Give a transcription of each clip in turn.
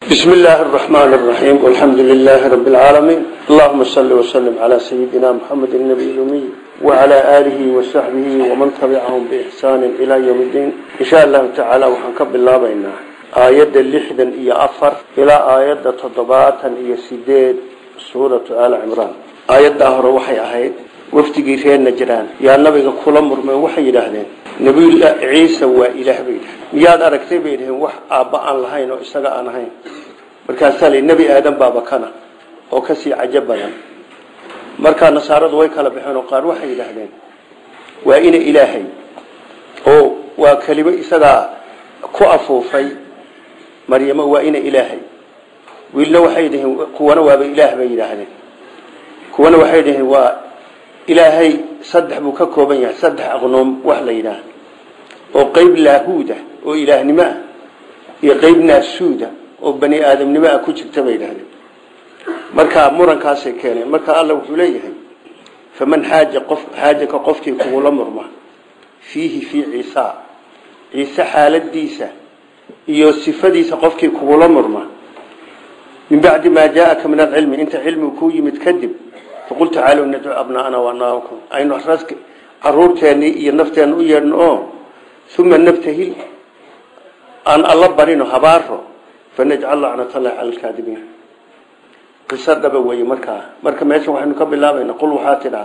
بسم الله الرحمن الرحيم والحمد لله رب العالمين اللهم صل وسلم على سيدنا محمد النبي الأمي وعلى آله وصحبه ومن تبعهم بإحسان إلى يوم الدين إن شاء الله تعالى وحنكب الله بيننا آيات اللحدا إيا أفر إلى آيات تضباطا إيا سيدين سورة آل عمران آيات دهر وحي أهيد wafdigii reer najraan yaa nabiga kula murmay waxay yidhaahdeen nabiyullah ciise waa ilaah bay yidhahdeen miyaad aragtay bay yidhaheen wax aabba aan lahayn oo isaga aan ahayn markaasaa li nebi aadan baaba kana oo kasii cajo badan markaa nasaaradu way kala baxeen oo qaar waxay yidhaahdeen waa ina ilaahay oo waa kelimo isagaa ku afuufay maryamo waa ina ilaahay wiilna waxay yidhaheen kuwana waaba ilaah bay yidhaahdeen kuwana waxay yidhaheen waa ilaahay saddex buu ka kooban yahay saddex aqnoom wax la yidhaah oo qeyb laahuuda oo ilaahnimo ah iyo qeyb naasuuda oo bani aadamnimo ah ku jirta bay yidhahdeen marka murankaasay keeneen marka alla wuxuu leeyahay faman xaaja qof xaajaka qofkii kugula murma fiihi fii ciisa ciise xaaladiisa iyo sifadiisa qofkii kugula murma min bacdi maa jaaaka min alcilmi inta cilmigu kuu yimid kadib faqul tacaalow nadcu abnaana waanaakum aynu raska caruurteennii iyo nafteenna u yeedhno oo uma nabtahil aan alla barino habaaro fanajcal lacnatallahi cala alkaadibiin qiso dhaba weeye markaa marka meeshan waxaynu ka bilaabayna qul waxaa tidhaa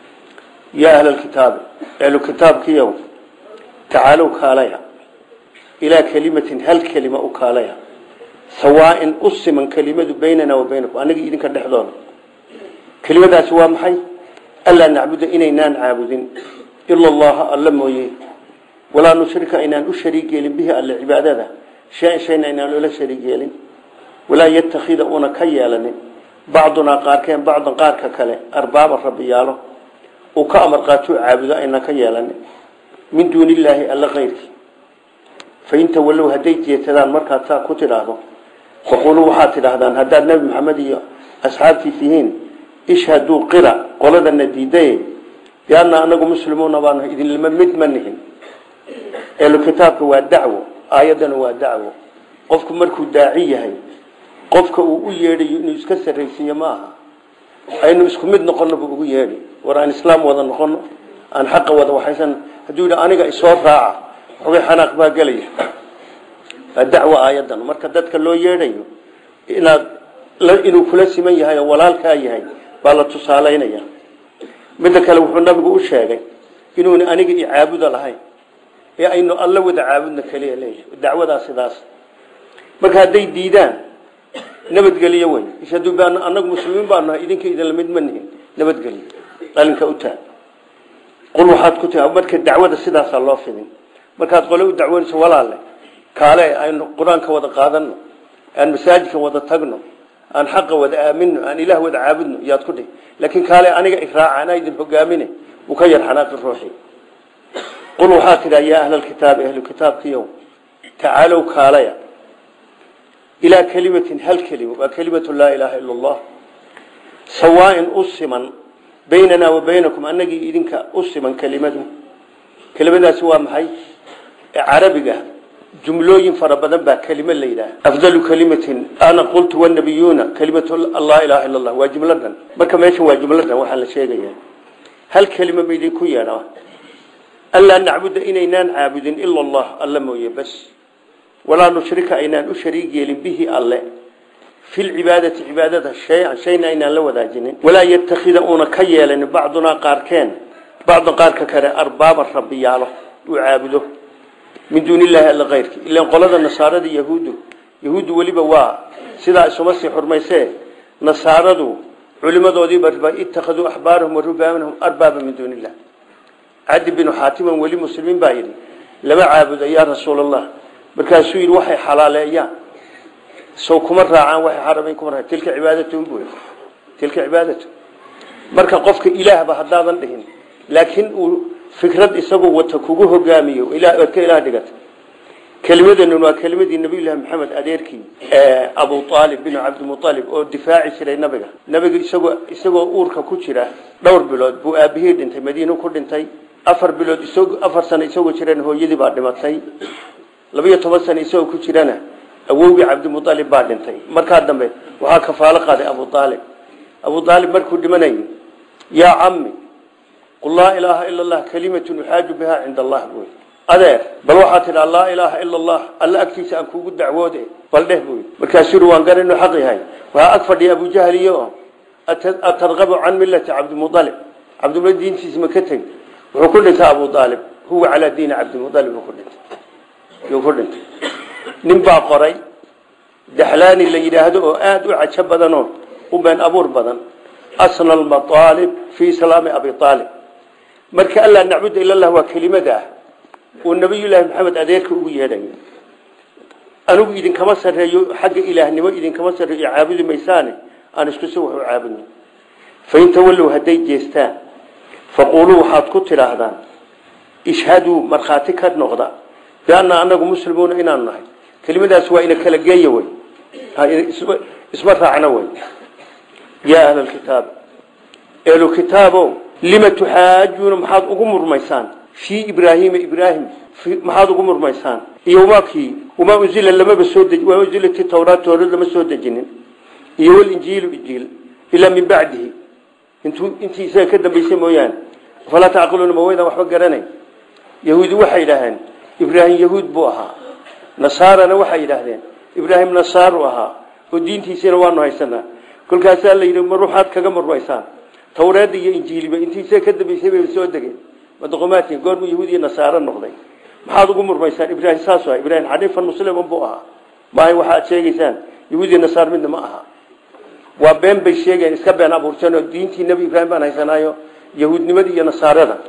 yaa ahla alkitaabi ahlu kitaabkiyow tacaalow kaalaya ilaa kelimatin hal kelima u kaalaya sawaain u siman kelimadu baynana wa baynakum aniga idinka dhexdooda kelimadaasi waa maxay allaa nacbuda inaynaan caabudin ila allaha alla mooye walaa nushrika aynaan u shariig yeelin bihi alle cibaadada shay shayna aynaan ula shariig yeelin walaa yattakhida una ka yeelanin bacdunaa qaarkeen bacdan qaarka kale arbaaba rabbiyaalo uu ka amar qaatuu caabudo aynaan ka yeelanin min duuni illaahi alla kayrkii fain tawallow hadday jeetadaan markaad saa ku tidhaahdo faquluu waxaad tidhaahdaan haddaad nebi maxamed iyo asxaabtiis yihiin ishhaduu qira qoladana diidaye bianna anagu muslimuuna baanu idinlama mid ma nihin eelu kitaabka waa dacwo aayaddana waa dacwo qofku markuu daaci yahay qofka uu u yeedhayo inuu iska sarraysiiyo ma aha aynu isku mid noqono buu ugu yeedhi war aan islaam wada noqono aan xaqa wada waxaysan hadduu yidhi aniga isoo raaca xogay xanaaq baa gelaya waa dacwo aayaddan marka dadka loo yeedhayo inaad inuu kula siman yahay oo walaalkaa yahay baa la tusaalaynaya midda kale wuxuu nabigu u sheegay inuuna aniga i caabuda lahayn ee aynu alla wada caabudna kaliya leeyahay dacwadaa sidaas marka hadday diidaan nabadgeliyo wey ishaduu baan anagu muslimiin baanu nahay idinka idinla mid ma nihin nabadgeliyo dhalinka u taag qul waxaad ku tii marka dacwada sidaasaa loo fidin markaad qole u dacwanayso walaalle kaale aynu qur-aanka wada qaadano aan masaajidka wada tagno aan xaqa wada aamino aan ilaah wada caabudno yaad ku dhihi laakiin kaale aniga iraaca anaa idin hogaamine wuu ka yar xanaaqi ruuxii qul waxaa tidhaa yaa ahla alkitaabi ahlu kitaabkiyow tacaalow kaalaya ilaa kelimatin hal kelima waa kelimatu laa ilaaha ila allah sawaain u siman baynanaa wa baynakum anagii idinka u siman kelimadu kelimadaasi waa maxay carabiga jumlooyin fara badan baa kelimo la yidhaah afdalu kalimatin ana qultu wanabiyuuna kalimatu laa ilaha illa allah waa jumladan marka meeshan waa jumladan waxaa la sheegaya hal kelima ma idinku yeedha anlaa nacbuda inaynaan caabudin ila allah alla mooye bas walaa nushrika aynaan u shariig yeelin bihi alle fi lcibaadati cibaadada shay-an shayna aynaan la wadaajinin walaa yattakhida uuna ka yeelanin bacdunaa qaarkeen bacdan qaarka kale arbaaba rabbiyaalo uu caabudo min duuni illaahi alla kayrki ilan qolada nasaarada yahuuddu yahuuddu weliba waa sidaa isuma sii xurmaysee nasaaradu culimadoodiiba ittakhaduu axbaarahum wa rubaanahum arbaaba min duuni illah cadi binu xaatiman weli muslimiin baa yidhi lama caabudo yaa rasuul allah markaasuu yidhi waxay xalaaleeyaan sow kuma raacaan waxay xaramayn kuma raacaan tilka cibaadatu buy tilka cibaadatu marka qofka ilaahba haddaadan dhihin laakiin uu fikrad isagu wata kugu hogaamiyo oad ka ilaah dhigata kelimadan waa kelimadii nabiyullaahi maxamed adeerkii abu aalib binu cabdimualib oo difaaci jiray nabiga nabiga isagoo isagoo uurka ku jira dhowr bilood buu aabihii dhintay madiinu ku dhintay afar bilood isag afar sano isagoo jirana hooyadii baa dhimatay labiyo toban sano isagoo ku jirana awowgii cabdimualib baa dhintay markaa dambe waxaa kafaalo qaaday abu aalib abu aalib markuu dhimanayay yaa cami qul laa ilaaha ila allah kalimatun uxaaju bihaa cinda allah buy adeer bal waxaa tidhaa laa ilaaha ila allah alla agtiisa aan kuugu dacwoode bal dheh buy markaasuu ui waan garan inuu xaq yahay waxaa ag fadhiya abujahliyo atarqabu can millati cabdimualib cabdimualib diintiisa ma ka tegi wuxuu ku dhintay abu aalib huwa calaa diini cabdimualib ku dhintay yuu ku dhintay nin baa qoray daxlaani la yidhaahdo oo aada u cajo badanoo u been abuur badan asna almaaalib fii islaami abi aalib marka allaa nacbuda ila lah waa kelimada ah uu nabiyullaahi maxamed adeerka ugu yeedhayo anigu idinkama sarreeyo xagga ilaahnimo idinkama sarreeyo caabudi maysaane aan isku si wax u caabudno fain tawallow hadday jeestaan faquuluu waxaad ku tidhaahdaan ishhaduu markhaati ka noqda bianna anagu muslimuuna inaanu nahay kelimadaas waa ina kala geeya wey isma raacna wey yaa ahla lkitaab ehlu kitaabo lima tuxaajuuna maxaad ugu murmaysaan fii ibraahiima ibraahim maxaad ugu murmaysaan iyo wamakii wamaa unzila lamaba soo deji wamaa unzilati tawraat tawrad lama soo dejinin iyo walinjiilu injiil ilaa min bacdihi intuu intii isaga ka dambaysay mooyaane falaa tacqiluuna ma waydaan waxba garanayn yahuudi waxay yidhaaheen ibraahim yahuud buu ahaa nasaarana waxay yidhaahdeen ibraahim nasaaru ahaa oo diintiisina waanu haysanaa kolkaasaa la yidhi ma ruuxaad kaga murmaysaan tawreedda iyo injiiliba intii isaga ka dambaysay bay soo degeen madoqomaadkii goormuu yahuud iyo nasaaro noqday maxaad ugu murmaysaan ibraahim saasu aha ibraahim xaniifan musliman buu ahaa maahay waxaad sheegaysaan yahuud iyo nasaar midna ma aha waa been bay sheegeen iska been abuurteen oo diintii nebi ibraahim baan haysanaayo yahuudnimadii iyo nasaarada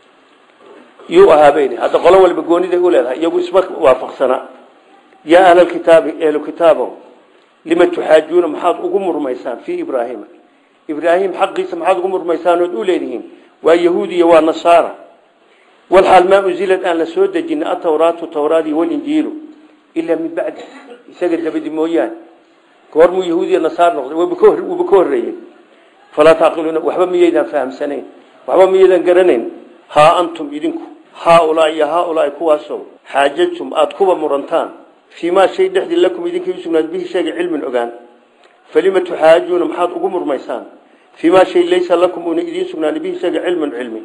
yuu ahaabeyni hadda qolo waliba gooniday u leedahay iyagu isma waafaqsanaa yaa ahlalkitaabi ehlu kitaabo lima tuxaajuuna maxaad ugu murmaysaan fii ibraahima ibraahim xaqiisa maxaad ugu murmaysaan ood u leedihiin waa yahuud iyo waa nasaara walxaal maa unzilad aan la soo dejina atawraatu tawraadi walinjiilu ilaa min bacdi isaga dabadi mooyaane goormuu yahuud iyo nasaar noqday wuuba ka horreeyey falaa taaqiluuna waxba miyaydaan fahamsanayn waxba miyaydaan garanayn haa antum idinku haaulaa iyo haaulaai kuwaasow xaajajtum aada kuba murantaan fii maa shay dhexdii lakum idinkay u sugnaad bihi sheega cilmin ogaan falima tuxaajuuna maxaad ugu murmaysaan fii maa shay laysa lakum una idiin sugnaan bihi sheega cilmun cilmi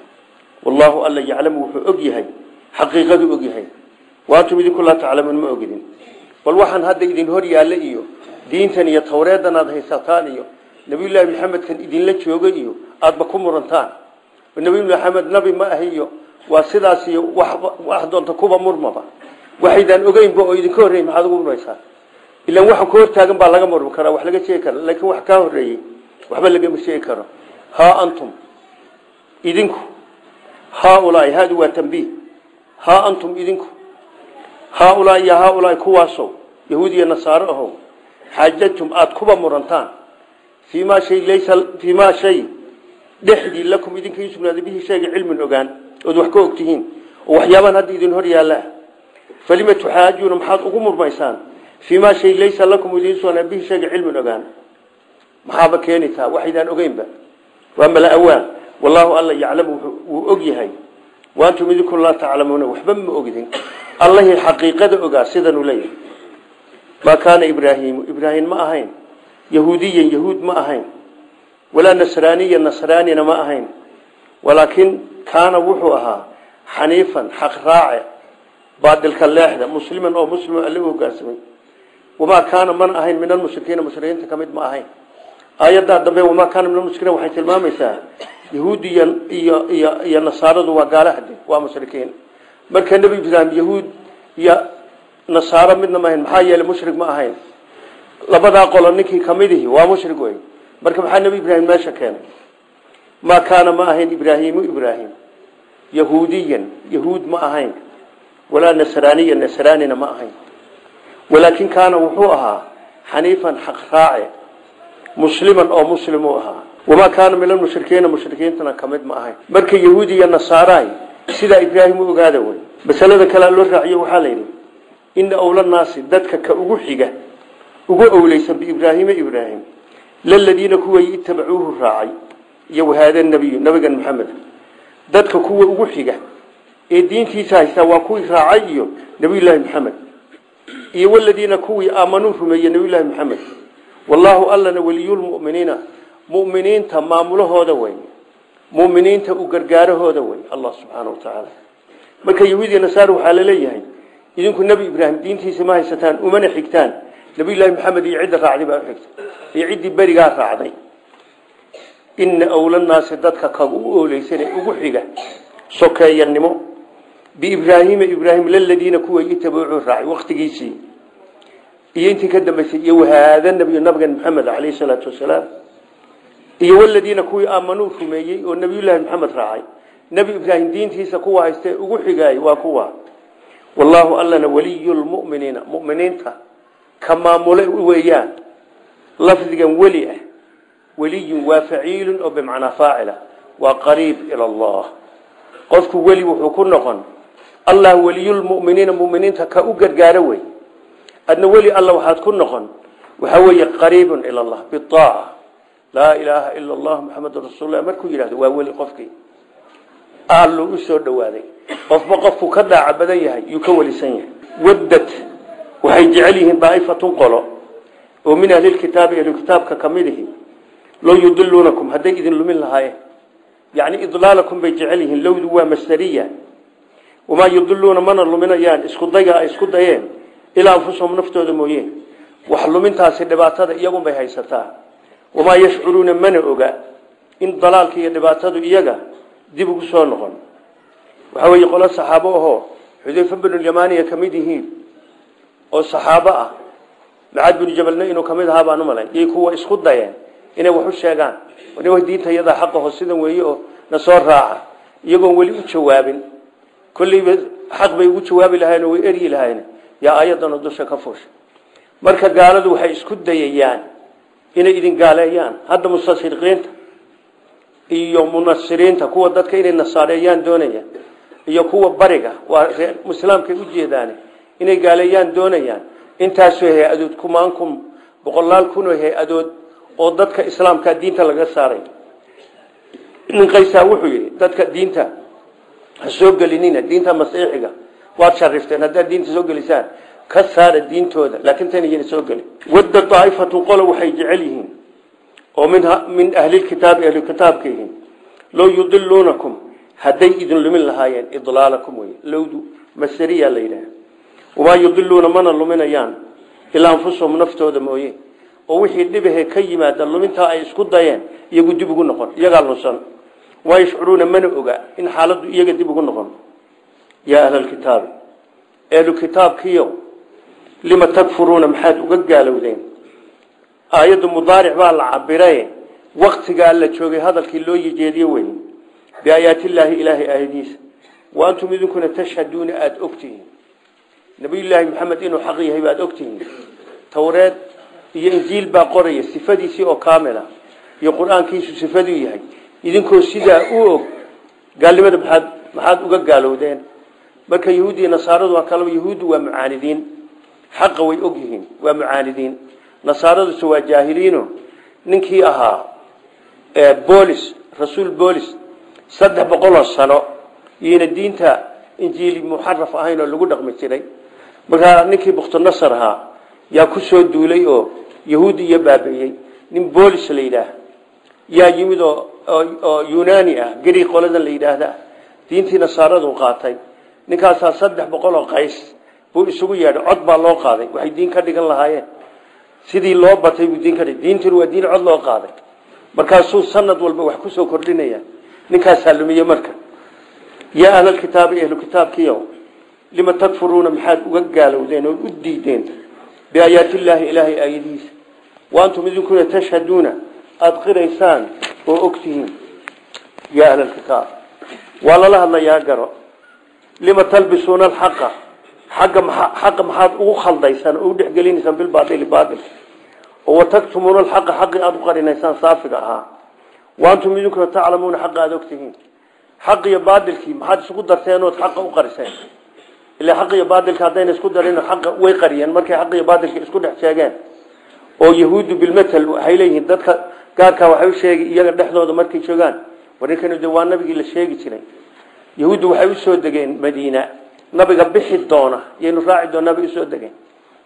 wallaahu alla yaclamu wuxuu og yahay xaqiiqaduu og yahay waantum idinku laa taclamuun ma ogidin bal waxaan hadda idin hor yaalla iyo diintan iyo tawreedan aada haysataan iyo nabiyullaahi maxamedkan idinla jooga iyo aadaba ku murantaan nabi maxamed nabi ma ahi iyo waa sidaas iyo wax doonta kuba murmaba waxaydaan ogeynba oo idinka horreeyey maxaad ugu murmaysaa ilaan waxa ka hortaagan baa laga murmi karaa wax laga sheegi kara laakiin wax kaa horreeyey waxba lagama sheegi karo haa antum idinku haaulaai haadu waa tambiih haa antum idinku haaulaai iyo haaulaai kuwaasow yahuud iyo nasaaro ahow xaajajtum aada kuba murantaan fii maa shay laysa fii maa shay dhexdii lakum idinka ii sugnaaday bihi sheega cilmin ogaan ood wax ka ogtihiin oo waxyaabaan hadda idin hor yaallaa falima tuxaajuuna maxaad ugu murmaysaan fii maa shay laysa lakum idiin sugnaa bihi sheega cilmin ogaan maxaaba keenitaa waxaydaan ogeynba waa mala awaan wallaahu alla yaclamu wuu og yahay waantum idinku laa taclamuuna waxba ma ogdin allahii xaqiiqada ogaa sidanuu leeyahay maa kaana ibraahiimu ibraahim ma ahayn yahuudiyan yahuud ma ahayn walaa nasraaniya nasraanina ma ahayn walaakin kaana wuxuu ahaa xaniifan xaq raace baadilka leexda musliman oo muslim alle u hogaansamay wamaa kaana mana ahayn min almushrikiina mushrikiinta ka mid ma ahayn aayaddaa dambe wamaa kaana min almushrikiina waxay tilmaamaysaa yahuudiya iyo iyo iyo nasaaradu waa gaalahade waa mushrikiin marka nebi ibraahim yahuud iyo nasaaro midna ma ahayn maxaa yeelay mushrik ma ahayn labadaa qolo ninkii kamidihi waa mushrik wey marka maxaa nebi ibraahim meesha keenay maa kaana ma ahayn ibraahiimu ibraahim yahuudiyan yahuud ma ahayn walaa nasraaniya nasraanina ma ahayn walaakin kaana wuxuu ahaa xaniifan xaq raace musliman oo muslimuu ahaa wamaa kaana min almushrikiina mushrikiintana kamid ma ahayn marka yahuudi iyo nasaaraay sidaa ibraahim u ogaada wey masalada kalea loo raaciyo waxaa layidhi ina awla naasi dadka ka ugu xiga ugu owleysan biibraahiima ibraahim laladiina kuway itabacuuhu raacay iyo wahaada nabiyu nabigan maxamed dadka kuwa ugu xiga ee diintiisa haystaa waa kuwii raacay iyo nabiyullaahi maxamed iyo waladiina kuwii aamanuu rumeeyey nabiyullaahi maxamed wallaahu allana weliyulmu'miniina mu'miniinta maamulahooda wey mu'miniinta u gargaarahooda wey allah subxaana wa tacaala marka yahuud iyo nasaara waxaa la leeyahay idinku nebi ibraahim diintiisa ma haysataan umana xigtaan nabiyullaahi maxamed iyo cidda raacday baa uxigta iyo ciddii berigaa raacday ina awlanaasi dadka kaga u ooleysane ugu xiga sokeeyanimo biibraahiima ibraahim laladiina kuwa itabuucuu raacay waktigiisii iyo intii ka dambaysay iyo wahaada nabiyu nabigan maxamed calayhi salaatu wasalaam iyo waladiina kuwii aamanuu rumeeyey oo nabiyullaahi maxamed raacay nebi ibraahim diintiisa kuwa haystee ugu xigaay waa kuwa wallaahu allana waliyu lmu'miniina mu'miniinta ka maamule weeyaan lafdigan weli ah weliyun waa faciilun oo bimacnaa faacila waa qariib ila allah qofku weli wuxuu ku noqon allah weliyulmuminiina muminiinta ka u gargaaro wey adna weli alla waxaad ku noqon waxaa weeye qariibun ila allah biaaca laa ilaaha ila allah muxamedun rasuullah markuu yidhahdo waa weli qofkii alluu u soo dhowaaday qofba qofku ka daaca badan yahay yuu ka welisan yahay waddad waxay jecel yihiin daa'ifatun qolo oo min ahlilkitaabi ahlukitaabka ka mid ihi low yudiluunakum hadday idin lumin lahaayeen yacni idlaalakum bay jecel yihiin lowdu waa masdariya wamaa yudiluuna mana luminayaan isku dayga ay isku dayeen ilaa anfusahum naftooda mooyeen wax lumintaasi dhibaatada iyagunbay haysataa wamaa yashcuruuna mana oga in dalaalka iyo dhibaatadu iyaga dib ugu soo noqon waxaa weeye qolo saxaabo ahoo xudayfa binulyamaaniya ka mid yihiin oo saxaabo ah macaad binu jabalna inuu kamid ahaa baan u malay yay kuwa isku dayeen inay wax u sheegaan nin diinta iyadaa xaqaho sidan weeye oo na soo raaca iyagoon weli u jawaabin kolleyba xaq bay ugu jawaabi lahayen oo way eryi lahayen yaa ayadanoo dusha ka fuusha marka gaaladu waxay isku dayayaan inay idin gaaleeyaan hadda mustashriqiinta iyo munasiriinta kuwa dadka inay nasaareeyaan doonayaan iyo kuwa bariga waa islaamkay ujeedaan inay gaaleeyaan doonayaan intaasoo hay-adood kumaan kun boqolaal kunoo hay-adood oo dadka islaamka diinta laga saaray nin qaysaa wuxuu yidhi dadka diinta ha soo gelinina diinta masiixiga waad sharifteen haddaad diinta soo gelisaan ka saara diintooda laakiin tan iyana soo gelin wadda daa'ifatun qolo waxay jecel yihiin oo min min ahlilkitaabi ahlukitaabka yihiin low yudiluunakum hadday idin lumin lahaayeen idlaalakum wey lowdu masariya la yidhaah wamaa yudiluuna mana luminayaan ilaa anfusahum naftooda mooye oo wixii dhibahe ka yimaada lumintaa ay isku dayeen iyagu dib ugu noqon iyagaa lunsan waa yashcuruuna mana oga in xaaladdu iyaga dib ugu noqon yaa ahlalkitaabi ehlu kitaabkiyo lima takfuruuna maxaad uga gaalowdeen aayaddu mudaaric baa la cabiraye waktigaa la joogay hadalkii loo yejeediye wey biaayaatillaahi ilaahay aayadiisa wa antum idinkuna tashhaduuna aada ogtihiin nabiyullaahi maxamed inuu xaq yahay baad ogtihiin towreed iyo injiil baa qoraya sifadiisii oo kaamila iyo qur-aankiisu sifaduu yahay idinkoo sidaa u og gaalnimada maxaad maxaad uga gaalowdeen marka yahuudi iyo nasaaradu waa kalaba yahuuddu waa mucaanidiin xaqa way og yihiin waa mucaanidiin nasaaraduse waa jaahiliino ninkii ahaa bolis rasuul bolis saddex boqoloo sano iyona diinta injiili muxaraf ahayn oo lagu dhaqmi jiray markaa ninkii bukhtinasar ahaa yaa ku soo duulay oo yahuudi iyo baabeeyey nin bolis la yidhaah yaa yimid oo oo yunani ah gari qoladan la yidhaahda diintii nasaaradu qaatay ninkaasaa saddex boqol oo qays buu isugu yeedhay cod baa loo qaaday waxay diin ka dhigan lahaayeen sidii loo batay buu diin ka dhig diintuna waa diin cod loo qaaday markaasuu sanad walba wax kusoo kordhinaya ninkaasaa lumiye marka yaa ahlalkitaabi ahlu kitaabkiyo lima takfuruuna maxaad uga gaalowdeen oo u diideen biaayaatillaahi ilaahay aayadihiisa wa antum idinkuna tashhaduuna aada qiraysaan oo ogtihiin yaa ahlalkitaab waa lala hadlayaa garo lima talbisuuna alxaqa xagga xaqa maxaad ugu khaldaysaan oo u dhexgelinaysaan bilbaaili baailka oo wataktumuuna alxaqa xaqii aada u qarinaysaan saafiga ahaa wa antum idinkuna taclamuuna xaqa aada ogtihiin xaq iyo baadilkii maxaad isugu darteen ood xaqa u qariseen ilaa xaq iyo baadilka haddayna isku darin xaqa way qariyeen markay xaq iyo baadilka isku dhex sheegeen oo yahuuddu bilmatal waxay leeyihiin dadka gaarkaa waxay u sheegi iyaga dhexdooda markay joogaan warninkanu de waa nabigii la sheegi jiray yahuuddu waxay usoo degeen madiina nabiga bixi doona yaynu raaci doonaa bay usoo degeen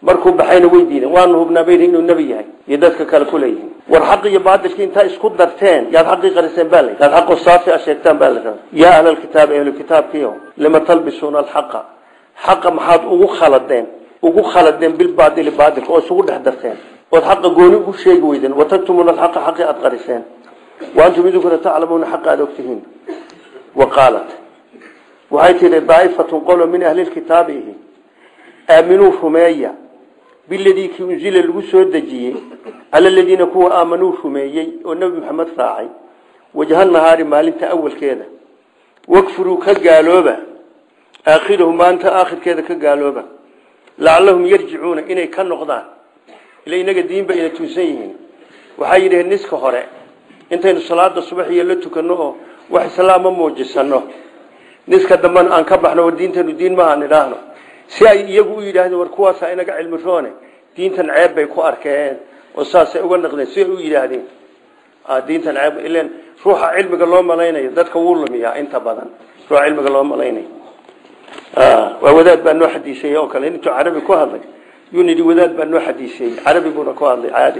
markuu baxayna way diideen waanu hubnaa bayri inuu nebi yahay iyo dadka kale ku leeyihiin war xaqi iyo baadilkii intaa isku darteen yaad xaqii qariseen baa lay yaad xaqu saafi a sheegtaan baa la rabaa yaa ahlalkitaabi ahlukitaabkiio lima talbisuuna alxaqa xaqa maxaad ugu khaladeen ugu khaladeen bilbaadili baadilka oo isugu dhex darteen ood xaqa gooni ugu sheegi weydeen wataktumuna alxaqa xaqii aada qariseen wa antum idinkuna taclamuuna xaqa aada ogtihiin wa qaalat waxay tihi daa'ifatun qolo min ahlilkitaabi ihi aaminuu rumeeya biladii kii unzila lagu soo dejiyey cala aladiina kuwa aamanuu rumeeyey oo nebi maxamed raacay wajha nahaari maalinta awalkeeda wakfuruu ka gaalooba aakhirahu maalinta aakhirkeeda ka gaalooba lacallahum yarjicuuna inay ka noqdaan ila inaga diinba ina tuunsan yihiin waxay yidhaheen niska hore intaynu salaada subaxiyo la tukano oo wax islaama muujisano niska dambena aan ka baxno war diintanu diin maaha nidhaahno si ay iyagu u yidhaahdeen war kuwaasa inaga cilmi roone diintan ceeb bay ku arkeen oo saasay uga naqdeen siay u yidhaahdeen diintan ceeb ilen ruuxa cilmiga loo malaynayo dadka wuu lumiyaa inta badan ruuxa cilmiga loo malaynayo waa wadaad baa noo xadiisay oo kale intuu carabi ku hadlay yuu nidhi wadaad baa noo xadiisay carabi buuna ku hadlay caadi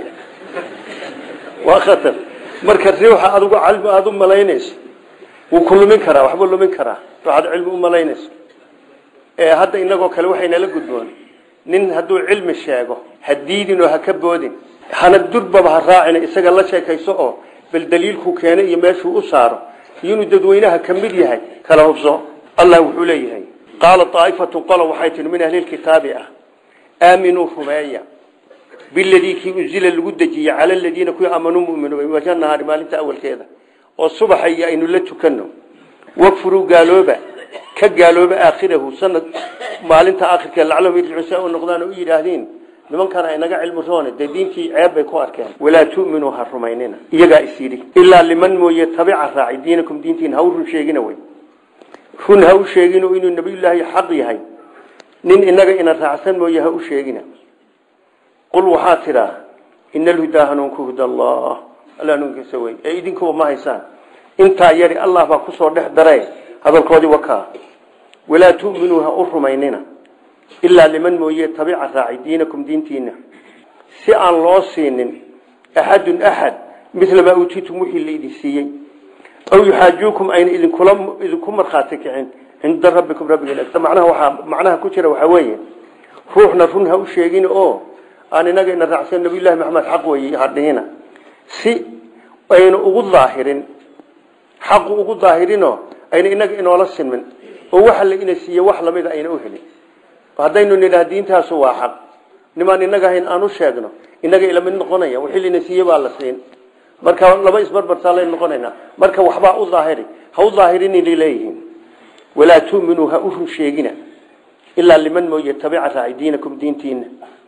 waa khatar marka ruuxa adigu cilmi aada u malaynayso wuu ku lumin karaa waxbuu lumin karaa ruuxaad cilmi u malaynayso hadda inagoo kale waxaynala gudboon nin hadduu cilmi sheego ha diidin oo ha ka boodin hana durbaba ha raacina isaga la sheekayso oo bal daliilkuu keenay iyo meeshuu u saaro iyo inuu dadweynaha ka mid yahay kala hubso allah wuxuu leeyahay qaala aaifatu qolo waxay tihi min ahlilkitaabi ah aaminuu rumeeya biladii kii unzila lagu dejiyey cala aladiina kuwii aamanuu muminuu wajha nahaari maalinta awalkeeda oo subaxa iyo aynu la tukano wakfuruu gaalooba ka gaalooba aakhirahu sanad maalinta aakhirkeed lacalahum yarjicuun si ay u noqdaan oo u yidhaahdeen nimankana inaga cilmi roone dee diintii ceeb bay ku arkeen walaa tu'minuu ha rumaynina iyagaa is yidhi ilaa liman mooye tabica raaci diinakum diintiin ha u run sheegina wey run ha u sheegino inuu nabiyullaahi xaq yahay nin inaga ina raacsan mooye ha u sheegina qul waxaa tidhaa ina alhudaa hanuunku huda allah alla hanuunkiisa wey ee idinkuba ma haysaan intaa yari allah baa kusoo dhex dare hadalkoodii wakaa walaa tu'minuu ha u rumaynina ilaa liman mooye tabica raaci diinakum diintiina si aan loo siinin axadun axad mila maa uutiitum wixii laydin siiyey aw yuxaajuukum ayna idinkula idinku markhaati kicin cinda rabbikum rabbigeen agta macnaha waxaa macnaha ku jira waxaa weeye ruuxna run ha u sheegin oo aan inaga ina raacsan nabiyullahi maxamed xaq weeye hadhihina si ayna ugu daahirin xaqu ugu daahirinoo ayna inaga inoola sinmin oo waxa la ina siiye wax lamida ayna u helin haddaynu nidhaha diintaasu waa xaq nimaan inaga hayn aan u sheegno inaga ilamid noqonaya wixii lina siiye baa la siin marka laba isbarbartaalan noqonayna marka waxbaa u daahiri ha u daahirin inay leeyihiin walaa tu'minuu ha u run sheegina ilaa liman mooye tabica raaci diinakum diintiina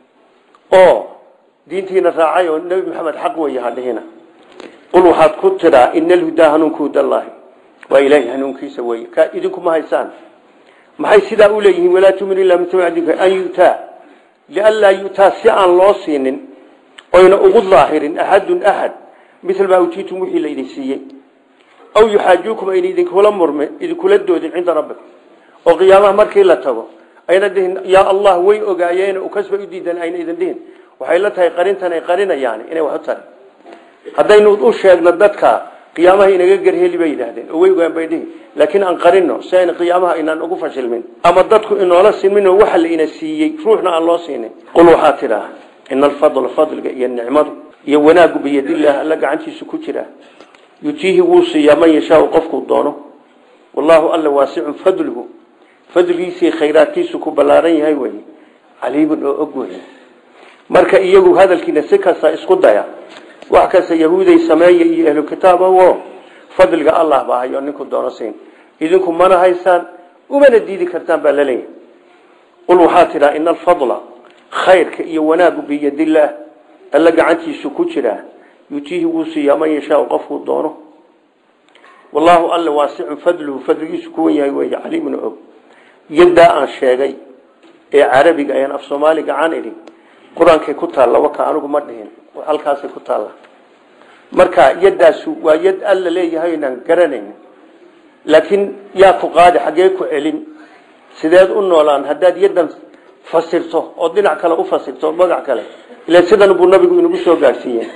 oo diintiina raacay oo nebi maxamed xaq weeye hadhihina qul waxaad ku tidhaa ina alhudaa hanuunka hudallaahi waa ilaahay hanuunkiisa weeye ka idinkuma haysaan maxay sidaa u leeyihiin walaa tu'minu illa min tabica diinka an yu'taa lianlaa yu'taa si aan loo siinin oyna ugu daahirin axadun axad mil maa utiitum wixii laydin siiyey aw yuxaajuukum ayna idinkula murmi idinkula doodin cinda rabbikum oo qiyaamaha markii la tago ayna dhihin yaa allah way ogaayeen kasba u diidan ayna idin dhihin waxay la tahay qarintan ay qarinayaan inay wax u tari haddaynu u sheegno dadka qiyaamaha inaga garheli bay yidhaahdeen oo way ogaan bay dhihi laakiin aan qarino si ayna qiyaamaha inaan ugu fashilmin ama dadku inoola sinmin oo waxa la ina siiyey ruuxna aan loo siinin qul waxaa tidhaa ina alfadla fadliga iyo nicmadu iyo wanaagu biyadillaah alla gacantiisu ku jira yutiihi wuu siiyaa man yashaau qofkuu doono wallaahu alla waasicun fadluhu fadligiisii khayraadkiisu ku ballaaran yahay wey caliimun oo og wey marka iyagu hadalkiina si kasta isku daya wax kasta yahuuday sameeya iyo ahlu kitaabo fadliga allah baa hayo ninku doono siin idinku mana haysaan umana diidi kartaan baa laleeyahay qul waxaa tidhaa ina alfadla khayrka iyo wanaagu biyadillaah alla gacantiisu ku jiraa yutiihi wuu siiyaa man yashaau qofkuu doono wallaahu alla waasicun fadluhu fadligiisu kuwan yahay wey caliimun og yaddaa aan sheegay ee carabiga ayaan af soomaaliga caan idhi qur-aankay ku taalla waka anigu ma dhihin halkaasay ku taalla marka yaddaasu waa yad alla leeyahay inaan garanayn laakiin yaa ku qaadi xaggee ku celin sideed u noolaan haddaad yaddan fasirto oo dhinac kale u fasirto magac kale ila sidan buu nabigu inagu soo gaarsiiyey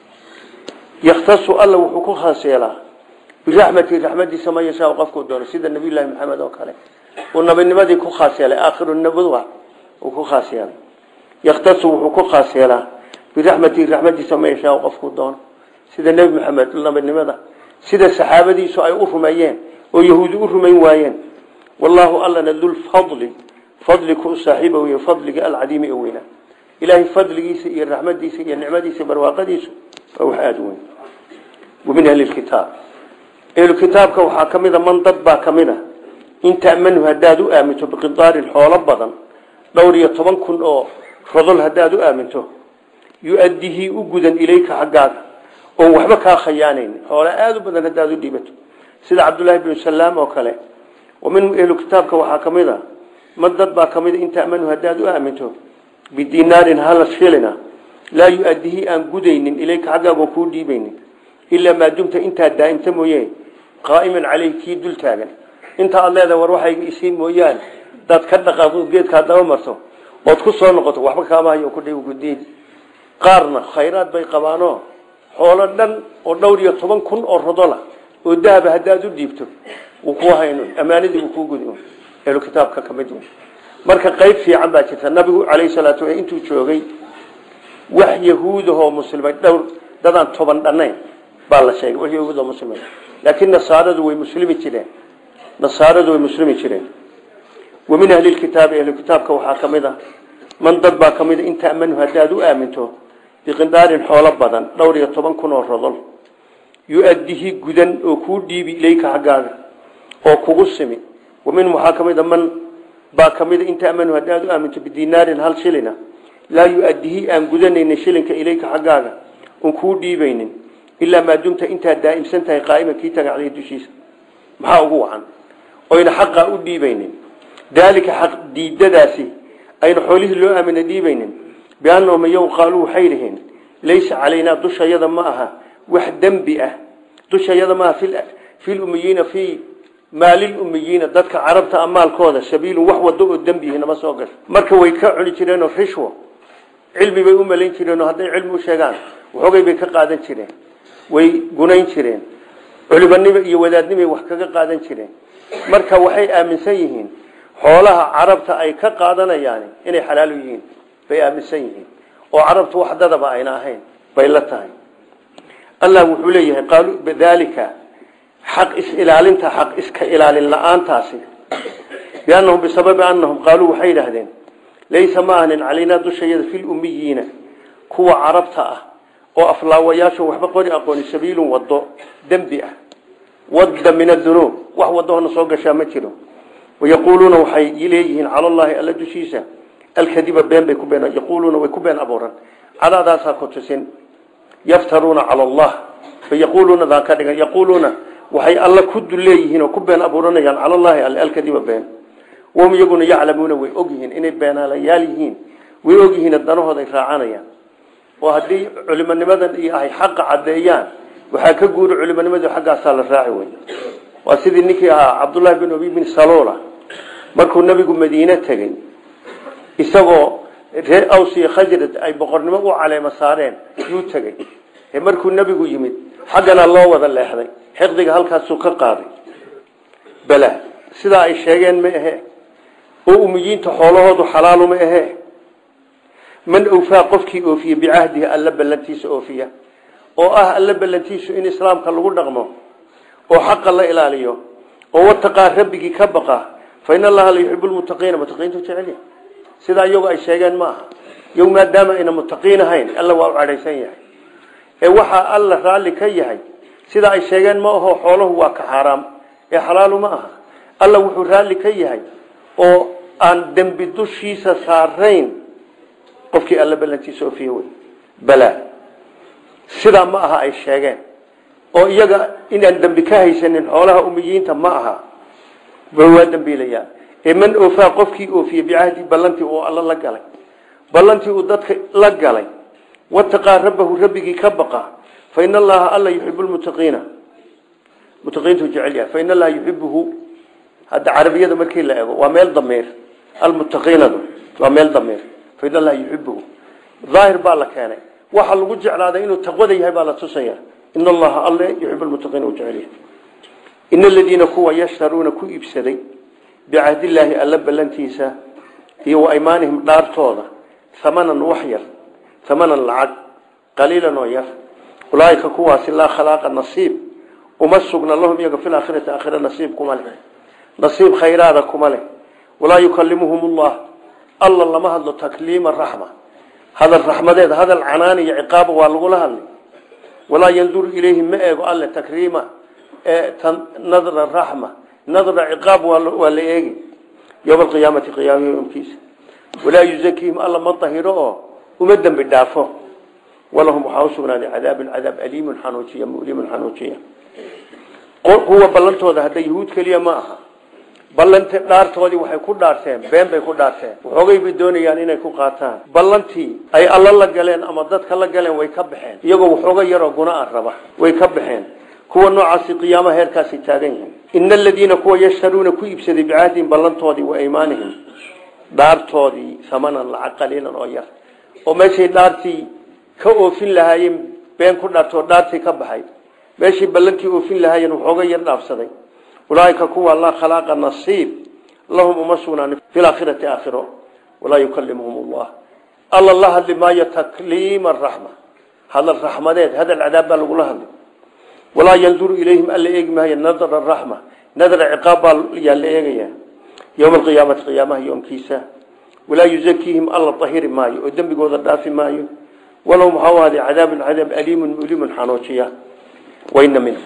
yakhtasu alla wuxuu ku khaas yeelaa biraxmati raxmadiisa man yashaa qofkuu doono sida nabiyullaahi maxamed oo kale uu nabinimadii ku khaas yeelay aakhiru nabadwa uu ku khaas yeelay yakhtasu wuxuu ku khaas yeelaa biraxmati raxmadiisa man yashaa qofkuu doono sida nebi maxamed nabinimada sida saxaabadiisu ay u rumeeyeen oo yahuudi u rumayn waayeen wallaahu allana dulfadli fadli ku saaxiiba wey fadliga alcadiimi ee weynaa ilaahay fadligiisa iyo raxmadiisa iyo nicmadiisa barwaaqadiisu waa wax aada u weyn wamin ahli lkitaab ahlukitaabka waxaa ka mida man dad baa ka mid a in ta'manu haddaad u aaminto biqidaarin xoolo badan dhowr iyo toban kun oo rodol haddaad u aaminto yu-addihii u gudan ilayka xaggaaga oon waxba kaa khayaanayn xoolo aada u badan haddaad u dhiibato sida cabdullaahi binu salaam oo kale wa min ahlu kitaabka waxaa ka mid a man dad baa ka mid a in ta'manu haddaad u aaminto bidinaarin hala shilina laa yu-addihii aan gudaynin ilayka xaggaaga oo kuu dhiibaynin ilaa maa dumta intaad daa'imta mooye qaa'iman caleyh kii dul taagan inta aad leedahay war waxayga isii mooyaane daad ka dhaqaaqo geedkaa daba marto ood ku soo noqoto waxba kaama hayo ku dhiw gudiin qaarna khayraad bay qabaanoo xoolo dhan oo dhowr iyo toban kun oo rodola oo dahaba haddaad u dhiibto wuu kuu hayno ammaanadii wuu kuu gudi ehlu kitaabka ka mid marka qayb fiican baa jirta nabigu calayhi salaatu wa intuu joogay wax yahuudahoo muslimay dhowr dadaan toban dhannayn baa la sheegay wax yahuudoo muslimay laakiin nasaaradu way muslimi jireen nasaaradu way muslimi jireen wa min ahli lkitaabi ahlu kitaabka waxaa ka mid a man dad baa ka mid a in ta'manu haddaad u aaminto biqindaarin xoolo badan dhowr iyo toban kun oo rodol yu-addihi gudan oo kuu dhiibi ilayka xaggaaga oo kugu simi wa minhum waxaa ka mid a man baa ka mid a in ta'manu haddaad u aaminto bidinaarin hal shilina laa yu-addihi aan gudanaynin shilinka ilayka xaggaaga oon kuu dhiibaynin ilaa maa dumta intaad daa'imsan tahay qaa'ima kii tagacday dushiisa maxaa ugu wacan oyna xaqaa u dhiibaynin daalika xaq diidadaasi ayna xoolihii loo aamina dhiibaynin biannahum iyagu qaaluu waxay dhiheen laysa calaynaa dushayada ma aha wax dembi ah dushayada maaha filumiyiina fii maalilummiyiina dadka carabta amaalkooda sabiilun wax wado oo dembihi nama soo gasho marka way ka cuni jireenoo rishwo cilmi bay u malayn jireenoo hadday cilmi u sheegaan waxoogay bay ka qaadan jireen way gunayn jireen culimanimo iyo wadaadnimay wax kaga qaadan jireen marka waxay aaminsan yihiin xoolaha carabta ay ka qaadanayaan inay xalaal u yihiin bay aaminsan yihiin oo carabtu wax dadaba ayna ahayn bay la tahay allah wuxuu leeyahay qaaluu bidaalika xaq is-ilaalinta xaq iska ilaalin la-aantaasi biannahum bisababi annahum qaaluu waxay yidhaahdeen laysa ma ahnin calaynaa dushayada fi lummiyiina kuwa carabta ah oo aflaawayaasho waxba qori aqooni sabiilun wado dembi ah wadda min adunuub wax wadahona soo gashaa ma jiro wayaquuluuna waxay leeyihiin cala llaahi alla dushiisa alkadiba been bay ku been yaquuluuna way ku been abuuran cadaadaasaa ku tusin yaftaruuna cala allah fayaquuluuna daan ka dhigan yaquuluuna waxay alla ku dul leeyihiin oo ku been abuuranayaan cala llaahi alle alkadiba been wahum iyaguna yaclamuuna way ogyihiin inay beenaalayaal yihiin way ogyihiin danahooda ay raacanayaan oo haddii culimonimadan iyo ay xaqa caddeeyaan waxaa ka guuri culimonimadu xaggaasaa la raaci wey waa sidii ninkii ahaa cabdullaahi bin abi bin saloola markuu nabigu madiine tegey isagoo reer aws iyo khajrad ay boqornimo u caleemo saareen yuu tegey markuu nebigu yimid xaggana loo wada leexday xiqdiga halkaasuu ka qaaday bala sidaa ay sheegeen ma ahe oo umiyiinta xoolahoodu xalaalu ma ahe man awfaa qofkii oofiye bicahdihi alla ballantiisa oofiya oo ah alla ballantiisu in islaamka lagu dhaqmo oo xaqa la ilaaliyo oo wataqaa rabbigii ka baqa fa in allaha la yuxibu lmuttaqiina mutaqiintu jecelya sidaa iyagu ay sheegeen ma aha iyagu maadaama ayna muttaqiin ahayn alla waa u cadhaysan yahay ee waxaa alla raalli ka yahay sidaa ay sheegeen ma aho xoolahu waa ka xaaraam ee xalaalu ma aha alla wuxuu raalli ka yahay oo aan dembi dushiisa saarayn qofkii alla ballantiisa oofiye wey bala sidaa ma aha ay sheegeen oo iyaga inaan dembi ka haysanin xoolaha umiyiinta ma aha waa dembiilayaan ee man oofaa qofkii oofiye bicahdi ballantii uu alla la galay ballantii uu dadka la galay wataqaa rabbahu rabbigii ka baqa fa in allaha alla yuxibu lmuttaqiina muttaqiintu jecel yahay fa in allaha yuxibuhu hadda carabiyada markii la ego waa meel damiir almuttaqiinadu waa meel dameer fain allaha yuxibuhu daahir baa la keenay waxa lagu jeclaaday inuu taqwada yahay baa la tusaya in allaha alle yuxib lmuttaqiin u jecel yahay in aladiina kuwa yashtaruuna ku iibsaday bicahdillaahi alla ballantiisa iyo wa aymaanihim dhaartooda hamanan wax yar hamanan lacag qaliilan oo yar ulaaika kuwaasi laa khalaaqa nasiib uma sugna lahum iyaga fi laakhirati aakhira nasiib kuma leh nasiib khayraada kuma leh walaa yukalimuhum llah alla lama hadlo takliima raxma hadal raxmadeed hadal canaan iyo ciqaaba waa lagula hadlay walaa yanduru ilayhim ma eego alle takriima nadra raxma nadra ciqaab waa la eegi yowma alqiyaamati qiyaama yomkiisa walaa yuzakiihim alla ma dahiro oo uma dembi dhaafo walahum waxaa usugnaaday cadaabun cadaab aliimun xanuujiya mulimun xanuujiya kuwa ballantooda hadda yahuud keliya ma aha ballanti dhaartoodii waxay ku dhaarteen been bay ku dhaarteen waxoogay bay doonayaan inay ku qaataan ballantii ay alla la galeen ama dadka la galeen way ka baxeen iyagoo waxooga yaroo guna a raba way ka baxeen kuwa noocaasi qiyaamaha heerkaasi taagan yihiin ina aladiina kuwa yashtaruuna ku iibsaday bicahdihim ballantoodii wa aymaanihim dhaartoodii samanan lacag qaliilan oo yar oo meeshay dhaartii ka oofin lahaayeen been ku dhaartoo dhaartii ka baxay meeshay ballantii oofin lahaayeen waxooga yar dhaafsaday ulaaika kuwa laa khalaaqa nasiib lahum uma sugnaan fi laakhirati aakhiro walaa yukalimuhum llah alla la hadli maayo takliima raxma hadal raxmadeed hadal cadaab baa lagula hadli walaa yanduru ilayhim alla eegi maayo nadra raxma nadra ciqaab baa yaa la eegaya yowma alqiyaamati qiyaamaha yoomkiisa walaa yuzakiihim alla dahiri maayo oo dembigooda dhaafi maayo walahum waxaa u ahday cadaabun cadaab aliimun mulimun xanuujiya waina minhum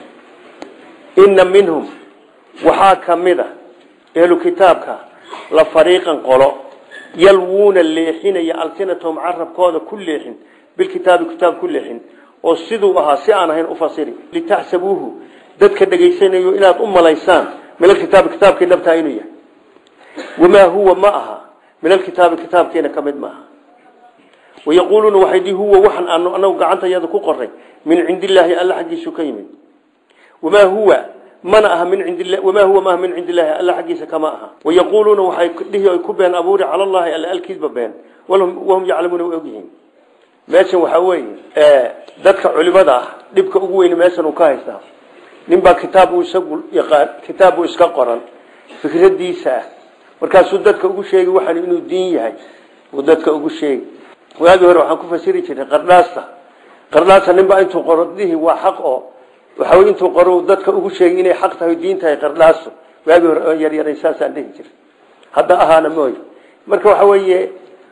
ina minhum waxaa ka mid a ehlu kitaabka la fariiqan qolo yalwuuna leexinaya alsinatahum carabkooda ku leexin bilkitaabi kitaab ku leexin oo siduu ahaa si aan ahayn ufasiri litaxsabuuhu dadka dhegaysanayo inaad u malaysaan min alkitaabi kitaabkii dhabtaa inuu yahay wamaa huwa ma aha min alkitaabi kitaabkeena ka mid maaha wayaquuluuna waxay dii huwa waxaan aanu anagu gacantayada ku qoray min cindi illaahi alla xaggiisu ka yimid wamaa huwa mana aha min cindi wamaa huwa maaha min cindi illaahi alla xaggiisa kama aha wayaquuluuna waxay dhihi ay ku been abuuri cala allahi alla alkiidba been wahum yaclamuuna way ogyihiin meeshan waxaa weeye dadka culimada ah dhibka ugu weyne meeshan uu ka haystaa ninbaa kitaab uu isagu yaqaan kitaab uu iska qoran fikradiisa ah markaasuu dadka ugu sheegi waxaan inuu diin yahay uu dadka ugu sheegi waagii hore waxaan ku fasiri jiray qardhaasta qardhaasta ninbaa intuu qoro dihi waa xaq oo waxa wey intuu qoro dadka ugu sheegi inay xaq tahay diin tahay qardhaastu waagii hore oo yaryaray saasaan dhihi jiray hadda ahaana mooy marka waxa weeye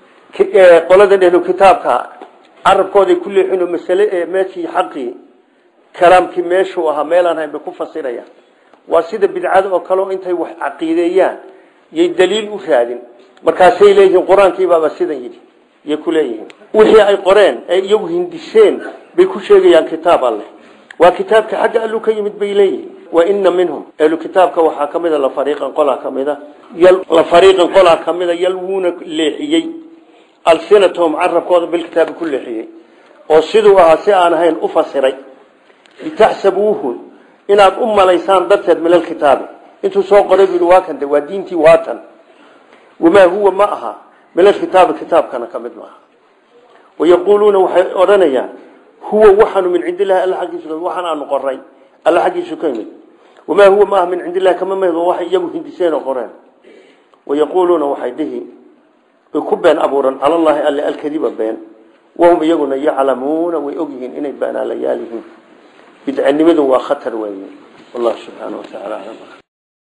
qolada dhehlu kitaabka carabkooday ku leexin oo masale ee meeshii xaqii kalaamkii meeshuu ahaa meelaan hayn bay ku fasirayaan waa sida bidcada oo kale oo intay wax caqiideeyaan yay daliil u raadin markaasay leeyihiin qur-aankiibaaba sidan yidhi yay ku leeyihiin wixii ay qoreen ay iyagu hindiseen bay ku sheegayaan kitaab alleh waa kitaabka xagga allu ka yimid bay leeyihiin wa ina minhum ehlu kitaabka waxaa ka mida lafariiqan qolaa ka mida la fariiqan qolaa ka mida yalwuuna leexiyey alsinatahum carabkooda bilkitaabi ku leexiyey oo siduu ahaa si aan ahayn u fasiray litaxsabuuhu inaad u malaysaan darteed min alkitaabi intuu soo qoray bui waa kan de waa diintii waatan wamaa huwa ma aha min alkitaabi kitaabkana ka mid maaha wayaquuluuna waxay odhanayaan huwa waxaanu min cindi illahi alla aggiisa waxaan aanu qoray alla xaggiisu ka yimid wamaa huwa maaha min cindi illahi kama mid waxay iyagu hindiseen oo qoreen wayaquuluuna waxay dhihi way ku been abuuran cala llahi alle alkadiba been wahum iyaguna yaclamuuna way ogyihiin inay beenaalayaal yihiin bidcanimadu waa khatar weeye wallahu subxaana wa tacaala aclam